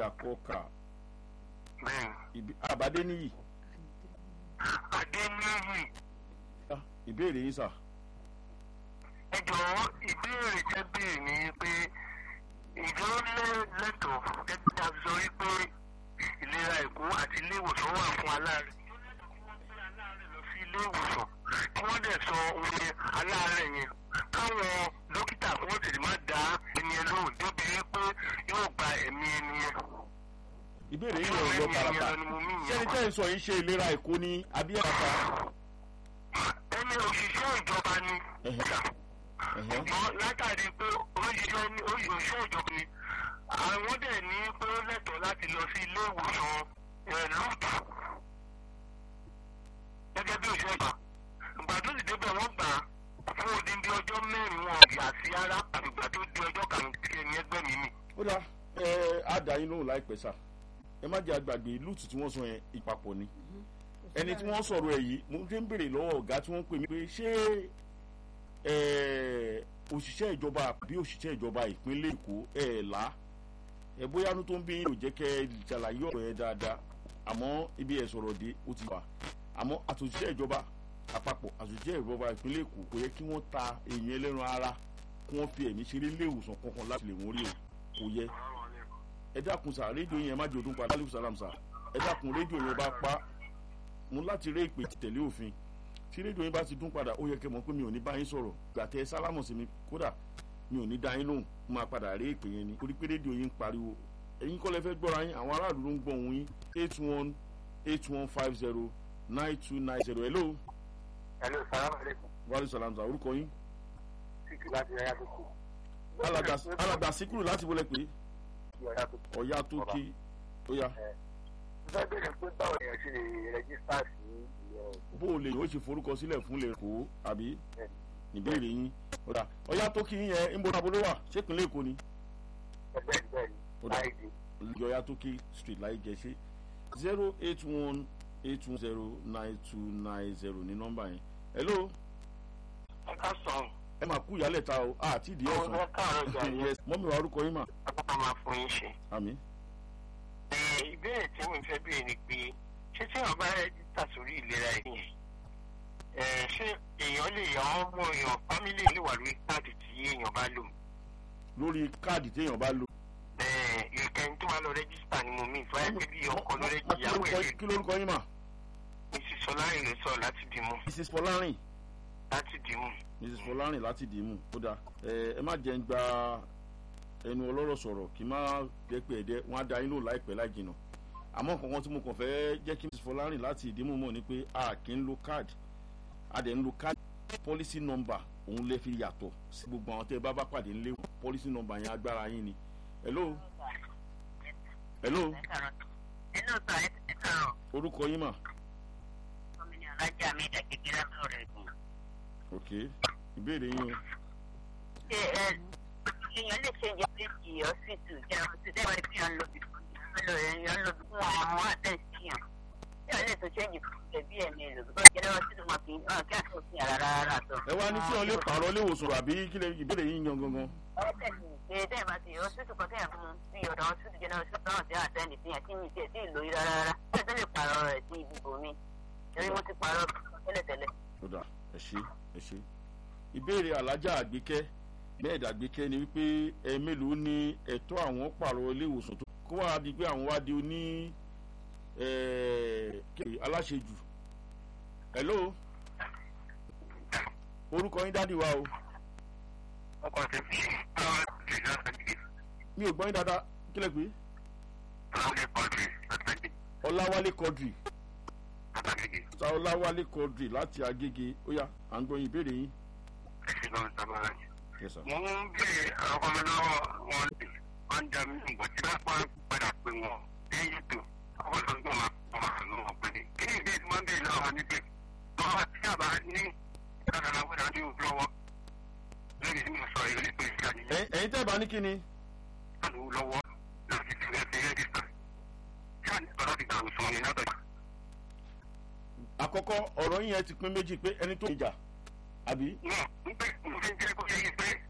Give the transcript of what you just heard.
àkọkà bẹ́ẹ̀ Ìbí- àbádé níyì adéníyì Ah, ìbéèrè yín sà ẹ jọ̀wọ́ ìbéèrè jẹ́ béèrè ní pé ìjọ lẹ́tọ̀ọ́ gẹ́gẹ́ bí a sọ wípé ìlera èkó àti ilé ìwòsàn wà fún aláàrẹ̀. ìjọ lẹ́tọ̀ọ́ kí wọ́n gbé aláàrẹ̀ lọ sí ilé ìwòsàn kí wọ́n dẹ̀ sọ oye aláàrẹ̀ yẹn káwọn dókítà kí wọ́n tètè má dá ẹni ẹ lóhùn débi wípé yóò gba ẹ̀mí ẹni yẹn. ìbéèrè yín yẹn ò lọ tààràtà sẹ́ni tẹ́ ń sọ yìí ṣe ìlera èkó ní abíyàtà ẹni òṣìṣẹ́ ìjọba ni. ṣùgbọ́n látàrí pé oríṣiríṣi ní oríṣiríṣi ìjọba ni àwọn dẹ̀ ní pé ó lẹ́tọ̀ọ́ láti lọ sí ilé ìwòsàn ẹ̀ lóòtù gẹ́gẹ́ bí òṣìṣẹ́ ìgbà ìgbà tó sì débẹ̀ wọ́n gbà á fún odindi ọjọ́ mẹ́rin wọn yà sí ara àgbègbè tó di ọjọ́ karùn-ún tí ẹni ẹgbẹ́ mi mì. ó dá ẹ á dá yín lóhùn láìpẹ́ sà ẹ má jẹ́ àgbàgbé lùtù tí wọ́n sọ yẹn ìpapọ̀ ni ẹni tí wọ́n sọ̀rọ̀ ẹ̀ yìí mo ti ń béèrè lọ́wọ́ ọ̀gá tí wọ́n pè mí pé ṣé ẹ, òṣìṣẹ́ ìjọba àbí òṣìṣẹ́ ìjọba ìpínlẹ̀ èkó ẹ̀ là ẹ bóyá inú tó ń bí yín ò jẹ́ kẹ́ ẹ ṣàlàyé ọ̀rọ̀ yẹn dáadáa àmọ́ ibi ẹ̀ sọ̀rọ̀ dé ó ti wà àmọ́ àtòṣìṣẹ́ ìjọba àpapọ̀ àtòṣìṣẹ́ ìjọba ìpínlẹ̀ èkó kò yẹ kí wọ́n ta èèyàn ẹlẹ́ran ara kí wọ́n fi ẹ̀mí ṣeré ilé ìwòsàn kankan láti lè wọ́n rí o kò yẹ ẹ dákun sà rédíò yẹn má jẹ́ òdún padà alẹ́ sàlám sà ẹ dákun rédíò yẹn bá pa mo láti ré ìpè tẹ̀lé òfin tí rédíò yẹn bá ti dún padà ó yẹ kẹ́ mọ̀ pé mi ò ní bá yín sọ̀rọ̀ gbàtẹ́ sálámù sí mi kódà mi ò ní dá yín lóhùn mo máa padà ré ìpè yẹn ni torí pé rédíò yín ń pariwo ẹ̀yin kọ́ lẹ fẹ́ gbọ́ra yín àwọn aráàlú ló ń gbọ́ òun yín eight one eight one five zero nine two nine zero hello ẹ̀lú sàlámù alẹ́kùn wàhálà sàlám sà orúkọ yín títí láti ẹ̀yà tó kù. alàgbà alàgbà síkúrù láti wọlé pé ọ̀yà tó kù. ọ̀yá tó kí ó yá fẹ́ bèrè pé báwo ni ẹ ṣe lè rẹ́gísítà sí ìyẹn bó o lè yóò ṣe forúkọ sílẹ̀ fún lè kó àbí ìbéèrè yín ọ̀dà ọ̀yá tó kí yín yẹn ń bọ́ abúlé wà ṣépínlẹ̀ èkó ni ẹgbẹ́ ìgbẹ́ ni Ó dà. láìdí. ọ̀yá tó kí street láì gẹ̀ẹ́sẹ̀ zero eight one eight one zero nine two nine zero ní nọ́mbà yẹn hello ẹ ká sọ ẹ máa kú ìyálẹ̀ ta o àti ìdí àwọn ẹ ọ̀sán káàárọ̀ jà ní yes mọ́mí wa orúkọ yín mà apáta máa fún yín ṣe. àmì Ẹ, ìbéèrè tí mo fẹ́ béèrè ni pé ṣé tí èèyàn bá rẹ́jísítà sórí ìlera yìí ẹ ṣé èèyàn lè yàn án mọ èèyàn fámílì lè wà lórí káàdì tí èèyàn bá lò. lórí káàdì téèyàn bá lò Ẹ, ìkẹyìn tó máa lọ rẹ́jísítà ni mo mí ìfọyà pé bí ọkọ ló rẹ́jí ìyàwó ẹ̀ lè kí lórúkọ yín mà mrs sọlárin ló sọ láti dìímù mrs fọlárìn láti dìímù. mrs fọlárìn láti dìímù ó dáa ẹ ẹ má jẹ́ ń gba ẹnu ọlọ́rọ̀ sọ̀rọ̀ kí n má jẹ́ pé ẹ̀dẹ́ wọn á da yín lò láìpẹ́ láì jìnnà àmọ́ kankan tí mo kàn fẹ́ jẹ́ kí mrs fọlárìn láti ìdímù mọ̀ ni pé a kì í lo káàdì a dẹ̀ ń lo káàdì policy number òun lè fi yàtọ̀ sí gbogbo àwọn tẹ́ ẹ bá bá pàdé ńlẹ̀ policy number yẹn agbára yín ni hello hello Inú sọ ẹ kàrọ̀ orúkọ yín mà gómìnà alájà mi dà kékeré sọ̀rọ̀ ẹ̀gbọ́n. ok ìbéèrè yín o Ṣé ẹ èèyàn lè ṣe ìjọ méjì ọ̀sìtù jẹ́ ọ̀sìtù tẹ́wọ́n ní fíyàn lò lò èèyàn lò fún àwọn àtẹ̀síyàn. Ṣé ẹ lè tún ṣe ìjì fún ẹbí ẹ̀mí lò bí wọ́n jẹ́ lọ́wọ́ sínú wọn kì í hàn kí àtúntò sí ara rárá tó. ẹ wá ní tí wọn lè pààrọ̀ léwòsàn àbí kí lè ìbéèrè yín yan gangan Ọ̀rẹ́ tẹ̀sí ṣe tẹ́yìn bá ti ọ̀sìtù kan tẹ́yìn fún bí ọ̀dọ̀ ọ̀sìtù jẹ́ náà ọ̀sìtù náà ti àtẹ́ǹdì sí yẹn tí mi tiẹ̀ sí ìlò yìí rárá rárá. Ṣé ẹ lè pààrọ̀ rẹ̀ sí ibùdó mi? Torí mo ti pààrọ̀ tẹ́lẹ̀tẹ́lẹ̀. ó dà ẹ ṣe ẹ ṣe ìbéèrè alájà àgbékẹ́ mẹ́ẹ̀dà àgbékẹ́ ni wípé ẹ mélòó ni ẹ̀tọ́ àwọn pààrọ̀ ilé ìwòsàn tó kó wá di pé àwọn wá di oní ẹ̀, kí- aláṣejù hello orúkọ yín dádì wa o Ọkọ̀ tẹ̀sí àwọn ìjọba ìjọba mi ò gbọ́ yín dáadáa kílẹ̀ pé Láwùjọ kọ́ọ̀tù látàgé ọláwálé kọdrì látàgé sa ọláwálé kọdrì láti agége ó yá à ń gbọ́ yín ìbéèrè yín. ẹ̀sìn lọ́wọ́ sábàá yìí. Yes, sir. Mo ń bèrè ọkọ mi lọ́wọ́ wọn lè wọ́n dá mi nǹkan tí wọ́n pa padà pé wọn lẹ́yìn tó ọkọ tó ń gbọ́n máa pọ̀ máa lọ wọn pé ní. Kí ni ìbéèrè máa ń bèrè lọ́wọ́ ni pé lọ́wọ́ tí a bá ní ìdádàlá wọ́n dájú lọ́wọ́ lórí tí mo sọ yìí ní pé ìṣe àyè Ẹ̀yin- ẹ̀yin tẹ́ ẹ bá ní kí ni yẹn ló lọ́wọ́ láti fi ẹ̀ fi rẹ́gísítà. Ṣáà ní ọ̀dọ́ ti dàrú sọ ni látọ̀jà. àkọ́kọ́ ọ̀rọ̀ yín yẹn ti pín méjì pé ẹni tó ń jà àbí Náà ń pẹ́ mo fi ń jẹ́ kó yẹ yí pé